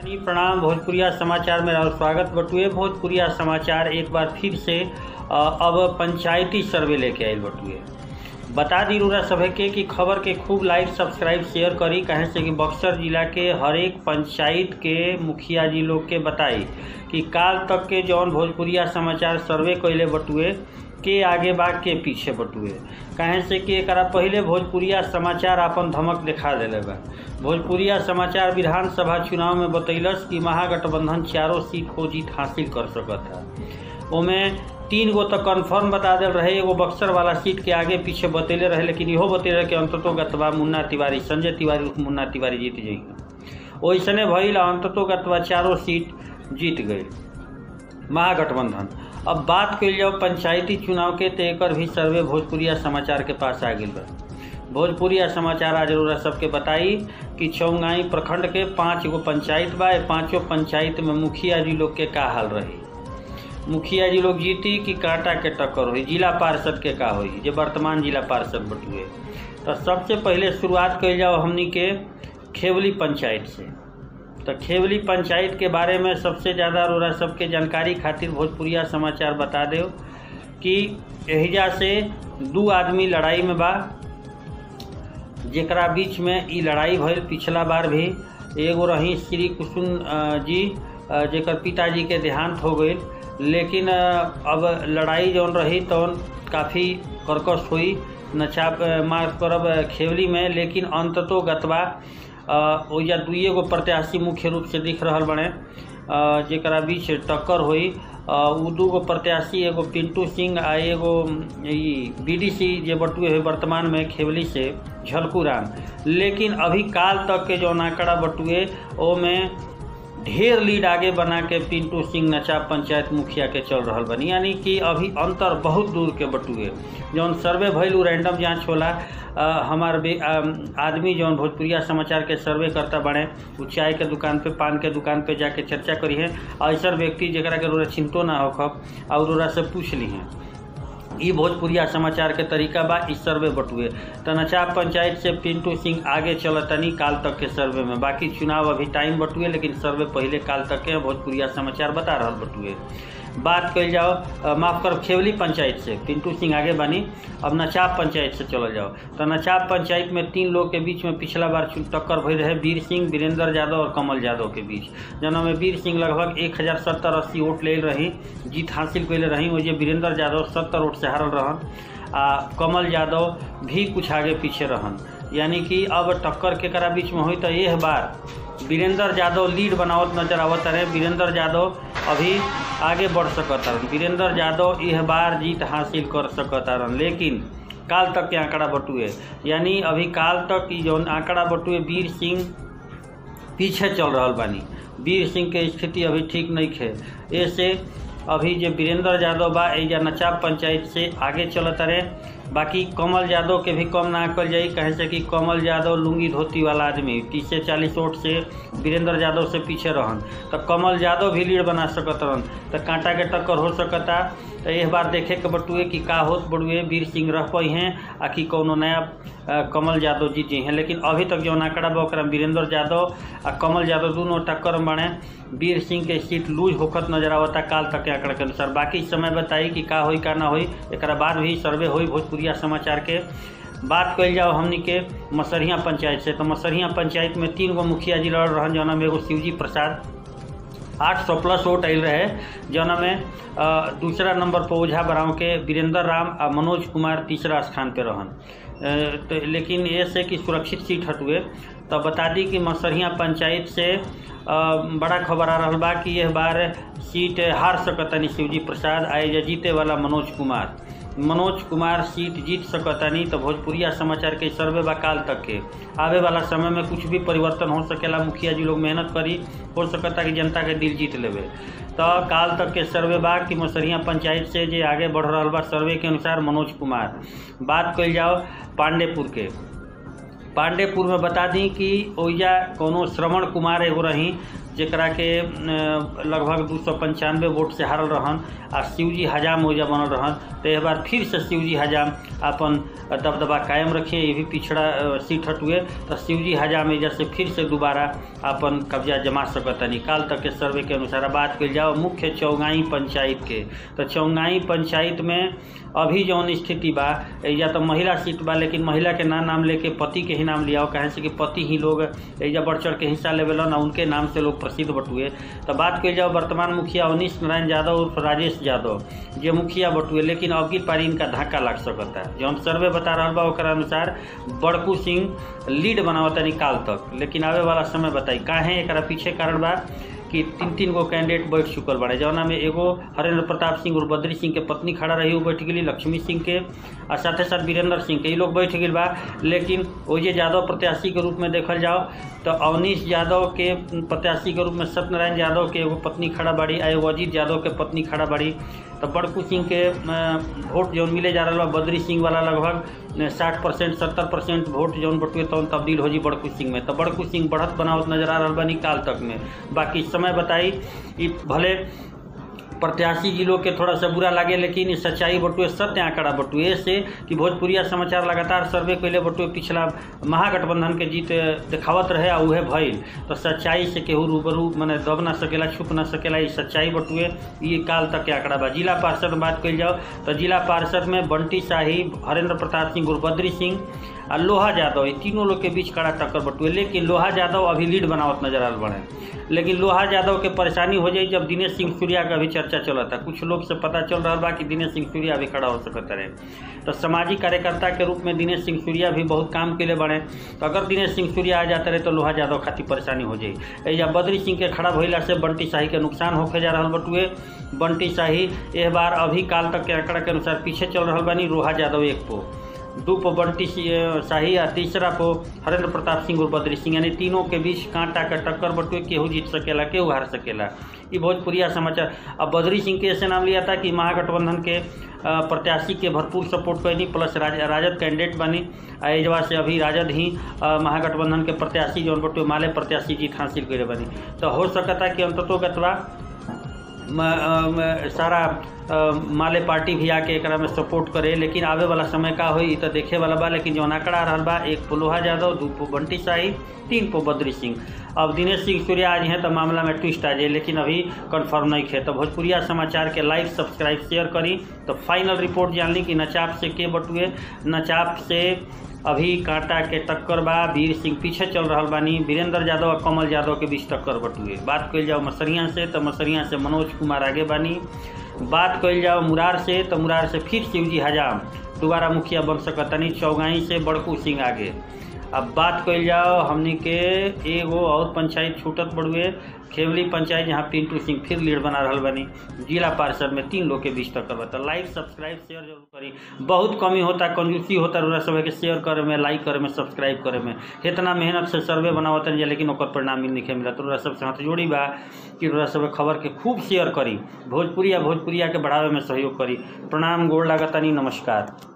जी प्रणाम भोजपुरिया समाचार में और स्वागत बटुए भोजपुरिया समाचार एक बार फिर से अ, अब पंचायती सर्वे लेके आयल बटुए बता दी रूरा सभे के कि खबर के खूब लाइक सब्सक्राइब शेयर करी कहे से कि बक्सर जिला के हर एक पंचायत के मुखिया जी लोग के बताई कि काल तक के जौन भोजपुरिया समाचार सर्वे कैले बटुए के आगे बा के पीछे बटुए कहे से कि एकरा पहिले भोजपुरिया समाचार अपन धमक दिखा देले बा भोजपुरिया समाचार विधानसभा चुनाव में बतैलस कि महागठबंधन चारों सीट को जीत हासिल कर सकत है ओमे तीन गो तो कन्फर्म बता दिल रहे एगो बक्सर वाला सीट के आगे पीछे बतैले रहे लेकिन इहो बतैले रहे कि अंततो गतवा मुन्ना तिवारी संजय तिवारी उर्फ मुन्ना तिवारी जीत जाइए ओइसने भइल अंततो गतवा चारों सीट जीत गई महागठबंधन अब बात कल जाओ पंचायती चुनाव के तो एकर भी सर्वे भोजपुरिया समाचार के पास आ गई बा भोजपुरिया समाचार आज जरूर सबके बताई कि चौंगाई प्रखंड के पाँच गो पंचायत बा ए पाँचों पंचायत में मुखिया जी लोग के का हाल रही मुखिया जी लोग जीती कि कांटा के टक्कर हुई जिला पार्षद के का हुई जो वर्तमान जिला पार्षद बटुए तो सबसे पहले शुरुआत कल जाओ हमनी के खेवली पंचायत से तो खेवली पंचायत के बारे में सबसे ज़्यादा रोरा सबके जानकारी खातिर भोजपुरिया समाचार बता दो कि एहिजा से दू आदमी लड़ाई में बा जेकरा बीच में ई लड़ाई भइल पिछला बार भी एगो रही श्री कुसुम अ, जी अ, जेकर पिताजी के देहांत हो गई लेकिन अ, अब लड़ाई जौन रही तौन काफ़ी कर्कश हुई नचाप माफ करब अ, खेवली में लेकिन अंततो गतवा अ, ओइजा दुइये गो प्रत्याशी मुख्य रूप से दिख रहल बने अ, जेकरा बीच टक्कर हुई अ, उ दूगो प्रत्याशी एगो पिंटू सिंह आ एगो ई बीडीसी जे बटुए है वर्तमान में खेवली से झलकू राम लेकिन अभी काल तक के जो आंकड़ा बटुए ओमे ढेर लीड आगे बना के पिंटू सिंह नचा पंचायत मुखिया के चल रहल बनी यानी कि अभी अंतर बहुत दूर के बटुए जौन सर्वे भइल उ रैंडम जांच होला अ, हमार बे- अम, आदमी जौन भोजपुरिया समाचार के सर्वे करता बने उ चाय के दुकान पे पान के दुकान पे जाके चर्चा करी है ऐसा व्यक्ति जरा के रोरा चिंतो ना होखब और रोरा से पूछ ली हैं ई भोजपुरिया समाचार के तरीका बा इस सर्वे बटुए तनचाप पंचायत से पिंटू सिंह आगे चलतनी काल तक के सर्वे में बाकी चुनाव अभी टाइम बटुए लेकिन सर्वे पहले काल तक के भोजपुरिया समाचार बता रहल बटुए बात कल जाओ अ, माफ कर खेवली पंचायत से पिंटू सिंह आगे बनी अब नचाप पंचायत से चलल जाओ तो नचाप पंचायत में तीन लोग के बीच में पिछला बार चुन- टक्कर भई रहे वीर सिंह वीरेंद्र यादव और कमल यादव के बीच जना में वीर सिंह लगभग एक हजार सत्तर अस्सी वोट ले रही जीत हासिल कैले रही वही वीरेंद्र यादव सत्तर वोट से हारल रहन आ कमल यादव भी कुछ आगे पीछे रहन यानी कि अब टक्कर के करा बीच में हुई तो यह बार वीरेंद्र यादव लीड बनावत नजर आवत रहे वीरेंद्र यादव अभी आगे बढ़ सकत हन वीरेंद्र यादव यह बार जीत हासिल कर सकत हन लेकिन काल तक के आंकड़ा बटुए यानी अभी काल तक ई जौन आंकड़ा बटुए वीर सिंह पीछे चल रहल बानी वीर सिंह के स्थिति अभी ठीक नहीं है ऐसे अभी जो वीरेंद्र यादव बा एजा नचाप पंचायत से आगे चलत रहे बाकी कमल यादव के भी कम ना कल जाई कहे से कि कमल यादव लुंगी धोती वाला आदमी तीस से चालीस वोट से वीरेंद्र यादव से पीछे रहन तो कमल यादव भी लीड बना सकत रहन तो कांटा के टक्कर हो सकता तो एक बार देखे के बटुए कि का होत बड़ुए वीर सिंह रह पाई हैं आ कि कौनो नया अ, कमल यादव जीत जी हैं लेकिन अभी तक जो आंकड़ा बा ओकरा में वीरेंद्र यादव आ कमल यादव दोनों टक्कर में बने वीर सिंह के सीट लूज होखत नजर आवता काल तक के आंकड़ा के अनुसार बाकी समय बताई कि का होई का ना होई एकरा बाद भी सर्वे होई भोजपुरिया समाचार के बात कल जाओ हमनी के मसरिया पंचायत से तो मसरिया पंचायत में तीन गो मुखिया जी लड़ रहन जौना में एगो शिवजी प्रसाद आठ सौ प्लस वोट आयल रहे जौना में अ, दूसरा नंबर पर ओझा बराव के वीरेंद्र राम आ मनोज कुमार तीसरा स्थान पे रहन अ, तो लेकिन ये से कि सुरक्षित सीट हटुए तो बता दी कि मसरिया पंचायत से अ, बड़ा खबर आ रहा बा कि यह बार सीट हार सकतनी शिवजी प्रसाद आए जीते वाला मनोज कुमार मनोज कुमार सीट जीत सकतानी तो भोजपुरिया समाचार के सर्वे बा काल तक के आवे वाला समय में कुछ भी परिवर्तन हो सकेला मुखिया जी लोग मेहनत करी हो सकता कि जनता के दिल जीत लेवे तो काल तक के सर्वे बा कि मसरिया पंचायत से जे आगे बढ़ रहा बा सर्वे के अनुसार मनोज कुमार बात कल जाओ पांडेपुर के पांडेपुर में बता दी कि ओइजा कोनो श्रवण कुमार एगो रही जेकरा के लगभग दू सौ पंचानवे वोट से हारल रहन आ शिवजी हजाम ओइजा बनल रहन तो एक बार फिर से शिवजी हजाम अपन दबदबा कायम रखिए ये भी पिछड़ा सीट हटुए तो शिवजी हजाम एजा से फिर से दोबारा अपन कब्जा जमा सकतनी काल तक के सर्वे के अनुसार बात कल जाओ मुख्य चौगाई पंचायत के तो चौगाई पंचायत में अभी जौन स्थिति बा एजा तो महिला सीट बा लेकिन महिला के ना नाम लेके पति के ही नाम लिया कहे से कि पति ही लोग एजा बढ़ चढ़ के हिस्सा लेवेलन आ उनके नाम से लोग प्रसिद्ध बटुए तो बात कल जाओ वर्तमान मुखिया अवनीश नारायण यादव उर्फ राजेश यादव जे मुखिया बटुए लेकिन अबकी पारी इनका धक्का लग सकता है जौन सर्वे बता रहा बा ओकरा अनुसार बड़कू सिंह लीड बनावता निकाल तक लेकिन आवे वाला समय बताई काहे एकरा पीछे कारण बा कि तीन तीन गो कैंडिडेट बैठ चुकल बड़े जौना में एगो हरेंद्र प्रताप सिंह और बद्री सिंह के पत्नी खड़ा रही वो बैठ गई लक्ष्मी सिंह के और साथे साथ वीरेंद्र सिंह के ये लोग बैठ गई बा लेकिन ओजे यादव प्रत्याशी के रूप में देखल जाओ तो अवनीश यादव के प्रत्याशी के रूप में सत्यनारायण यादव के एगो पत्नी खड़ा बाड़ी आ एगो अजीत यादव के पत्नी खड़ा बाड़ी तो बड़कू सिंह के वोट जौन मिले जा रहा बा बद्री सिंह वाला लगभग साठ परसेंट सत्तर परसेंट वोट जौन बटुए तौन तब्दील हो जी बड़कू सिंह में तो बड़कू सिंह बढ़त बनावत नजर आ रहा बा निकाल तक में बाकी समय बताई कि भले प्रत्याशी जी लोग के थोड़ा सा बुरा लगे लेकिन सच्चाई बटुए सत्य आंकड़ा बटुए से कि भोजपुरिया समाचार लगातार सर्वे कैले बटुए पिछला महागठबंधन के जीत दिखावत रहे आ उहे भइल तो सच्चाई से केहू रूबरू मैंने दब ना सकेला छुप ना सकेला ये सच्चाई बटुए ये काल तक के आंकड़ा बा जिला पार्षद में बात कल जाओ तो जिला पार्षद में बंटी शाही हरेंद्र प्रताप सिंह गुरबद्री सिंह आ लोहा यादव ये तीनों लोग के बीच कड़ा टक्कर बटुए लेकिन लोहा यादव अभी लीड बनावत नजर आ बड़े लेकिन लोहा यादव के परेशानी हो जाई जब दिनेश सिंह सूर्या का भी चर्चा चलता कुछ लोग से पता चल रहा बा कि दिनेश सिंह सूर्या भी खड़ा हो सकता रहे तो सामाजिक कार्यकर्ता के रूप में दिनेश सिंह सूर्या भी बहुत काम के लिए बढ़े तो अगर दिनेश सिंह सूर्या आ जाते रहे तो लोहा यादव खातिर परेशानी हो जाई या बद्री सिंह के खड़ा भइला से बंटी शाही के नुकसान होके जा रहा बटुए बंटी शाही एक बार अभी काल तक के आंकड़ा के अनुसार पीछे चल रहा बानी लोहा यादव एक पो दू पो बंटी शाही आ तीसरा पो हरेंद्र प्रताप सिंह और बद्री सिंह यानी तीनों के बीच कांटा का टक्कर बटुए केहू जीत सकेला केहू हार सकेला ये भोजपुरिया समाचार अब बद्री सिंह के ऐसे नाम लिया था कि महागठबंधन के प्रत्याशी के भरपूर सपोर्ट कैनी प्लस राज, राजद कैंडिडेट बनी एजवा से अभी राजद ही महागठबंधन के प्रत्याशी जौन बटुए माले प्रत्याशी जीत हासिल करे बनी तो हो सकता कि अंततोगतवा सारा माले पार्टी भी आके एक में सपोर्ट करे लेकिन आवे वाला समय का होई तो देखे वाला बा लेकिन जौन आंकड़ा रहा बा एक पो लोहा यादव दू पो बंटी शाही तीन पो बद्री सिंह अब दिनेश सिंह सूर्या आज हैं तो मामला में ट्विस्ट आ जाए लेकिन अभी कंफर्म नहीं है तो भोजपुरिया समाचार के लाइक सब्सक्राइब शेयर करी तो फाइनल रिपोर्ट जान ली कि नचाप से के बटुए नचाप से अभी कांटा के टक्कर बा वीर सिंह पीछे चल रहा बानी वीरेंद्र यादव और कमल यादव के बीच टक्कर बटुए बात कल जाओ मसरिया से तो मसरिया से मनोज कुमार आगे बानी बात कल जाओ मुरार से तो मुरार से फिर शिवजी हजाम दोबारा मुखिया बन सकतनी चौगाई से बड़कू सिंह आगे अब बात कल जाओ हमने के एगो और पंचायत छूटत बड़ुए खेवली पंचायत जहाँ पिंटू सिंह फिर लीड बना रहा बनी जिला पार्षद में तीन लोग के बीच टक्कर बता लाइक सब्सक्राइब शेयर जरूर करी बहुत कमी होता कंजूसी होता रहा सब के शेयर करे में लाइक करे में सब्सक्राइब करे में इतना मेहनत से सर्वे बनावत लेकिन ओकर परिणाम भी नहीं मिला तो सब से हाथ जोड़ी बा कि रहा सब खबर के खूब शेयर करी भोजपुरिया भोजपुरिया के बढ़ावे में सहयोग करी प्रणाम गोड़ लागतानी नमस्कार